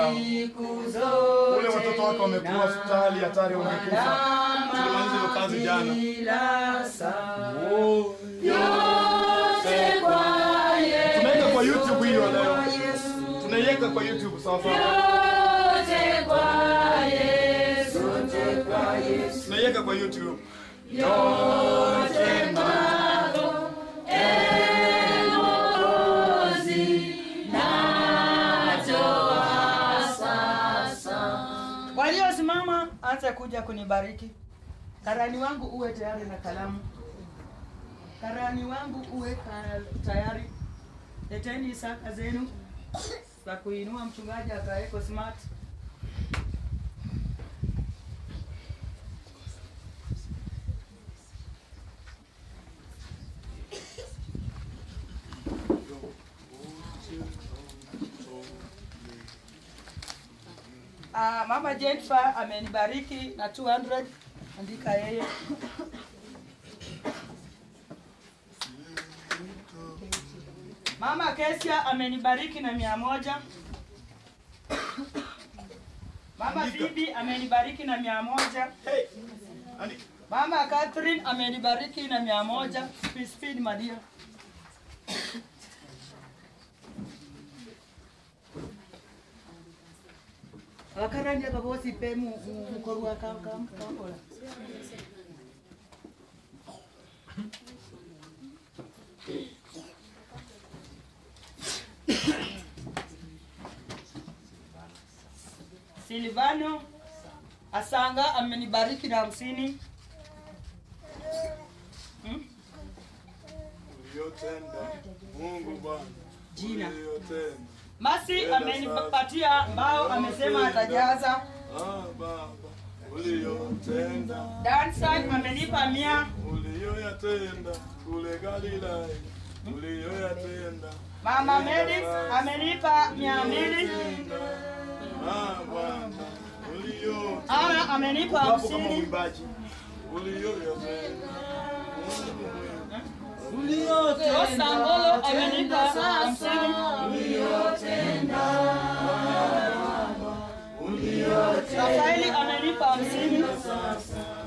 yao. Ule watoto wake wamekuwa hospitali hatari, wamekufa. Tulimaliza hiyo kazi jana. Oh. Tunaweka kwa YouTube hiyo leo. Tunaiweka kwa YouTube sawa sawa. Tunaiweka kwa YouTube. Waliosimama anza kuja kunibariki. Karani wangu uwe tayari na kalamu. Karani wangu uwe ka- tayari. Leteni saka zenu za kuinua mchungaji akaweko smart. Ah, Mama Jennifer amenibariki na 200 andika yeye. Mama Kesia amenibariki na mia moja. Mama Andika. Phoebe amenibariki na mia moja. Hey. Andika. Mama Catherine amenibariki na mia moja. Speed, speed Maria. Wakarani akabosi pe mu mu- mukorwa ka ka kakola. Silvano Asanga amenibariki na hamsini. Hmm? Uliyotenda Mungu Bwana. Jina. Uliyotenda. Masi amenipatia mbao, amesema atajaza. Ah, Baba. Uliyotenda. Dansan amenipa mia. Uliyoyatenda kule Galilaya. Uliyoyatenda. Mama Medis amenipa mia mbili. Ah, Bwana. Uliyotenda. Ana amenipa Hapo kama hamsini. mwimbaji. Uliyoyatenda. Rosa Ngolo amenipa hamsini. Rafaeli amenipa hamsini.